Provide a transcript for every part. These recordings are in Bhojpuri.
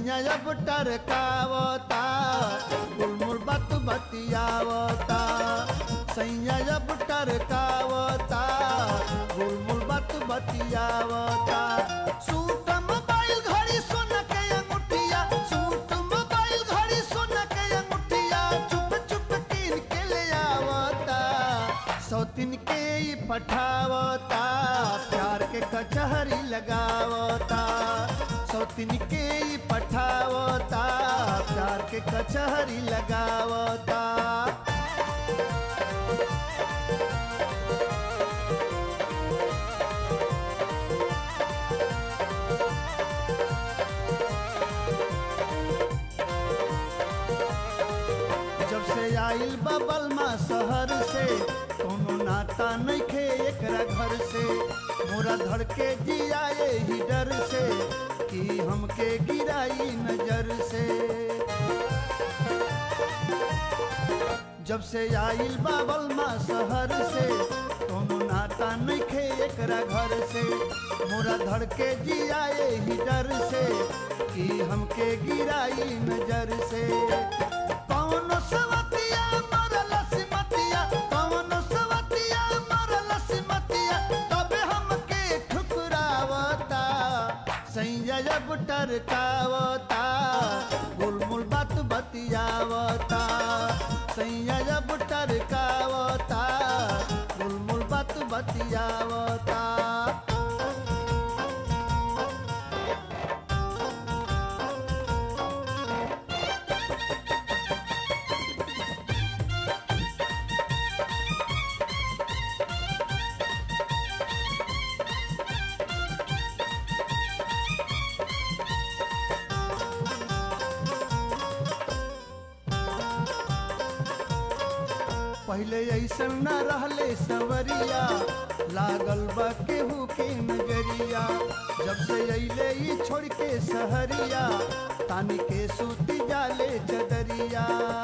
सैया जब टरकावता गुलमुल बात बतियावता सैया जब टरकावता गुलमुल बात बतियावता सूट मोबाइल घड़ी सुन के अंगूठिया सूट मोबाइल घड़ी सुन के अंगूठिया चुप चुप कीन के ले आवता सौतिन के ही पठावता प्यार के कचहरी लगावता सौतिन के ही पठावता प्यार के कचहरी लगावता जब से आइल बबल माँ शहर से कोनो नाता नहीं खे एकरा घर से मोरा धड़ के जियाए ही डर से कि हमके गिराई नजर से जब से आइल बाबल माँ शहर से कोनो नाता नहीं खे एकरा घर से मोरा धड़ के जियाए ही डर से कि हमके गिराई नजर से कौनो सवतिया मरल सिमतिया कौनो सवतिया मरल सिमतिया तबे हमके ठुकरावता सैया जब टरकावता गुलमुल बात बतियावता सैया जब टरकावता गुलमुल बात बतियावता पहले ऐसन न रहले सवरिया लागल बा केहू के नजरिया जब से अइले ई छोड़ के सहरिया तानी के सूती जाले चदरिया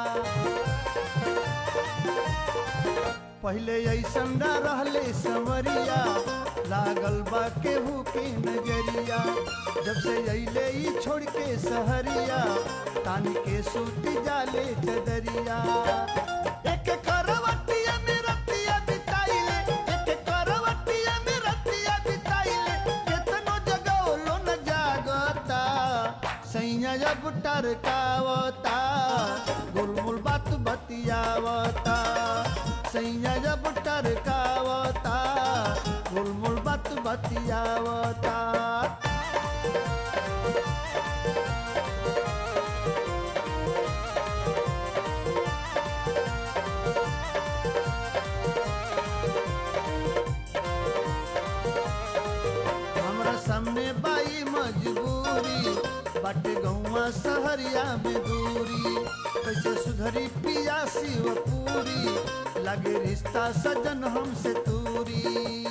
पहले ऐसन न रहले सवरिया लागल बा केहू के नजरिया जब से अइले ई छोड़ के सहरिया तानी के सूती जाले चदरिया एक करवटिया में रतिया बिताइले एक करवटिया में रतिया बिताइले केतनो जगौलो न जागता सैया जब टरकावता गुलमुल बात बतियावता सैया जब टरकावता गुलमुल बात बतियावता हमरा सामने बाई मजबूरी बाटे गौवा सहरिया में दूरी कैसे सुधरी पिया शिव पूरी लगे रिश्ता सजन हमसे दूरी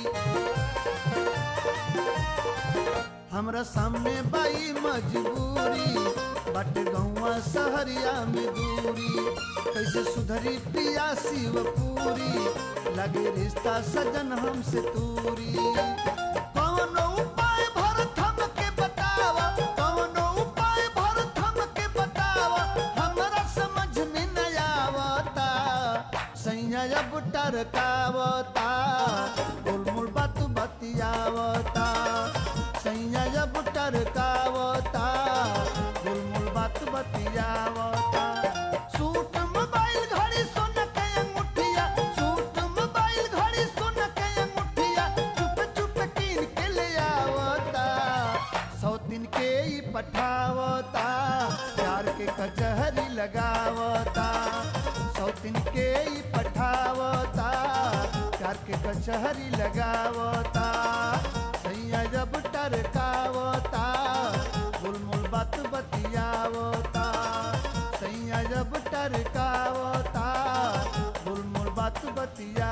हमरा सामने बाई मजबूरी बाटे गौवा सहरिया में दूरी कैसे सुधरी पिया शिव पूरी लगे रिश्ता सजन हमसे दूरी कौनो उपाय भरत हमके बतावा कौनो उपाय भरत हमके बतावा हमरा समझ में न आवता सैया जब टरकावता गुलमुल बात बतियावता सैया जब टरकावता गुलमुल बात बतियावता सूट मोबाइल घड़ी सुन के अंगूठिया सूट मोबाइल घड़ी सुन के अंगूठिया चुप चुप कीन के ले आवता सौ दिन के ही पठावता प्यार के कचहरी लगावता सौ दिन के ही पठावता प्यार के कचहरी लगावता सैया जब टरकावता गुलमुल बात बतियावता सैया जब टरकावता गुलमुल बात बतिया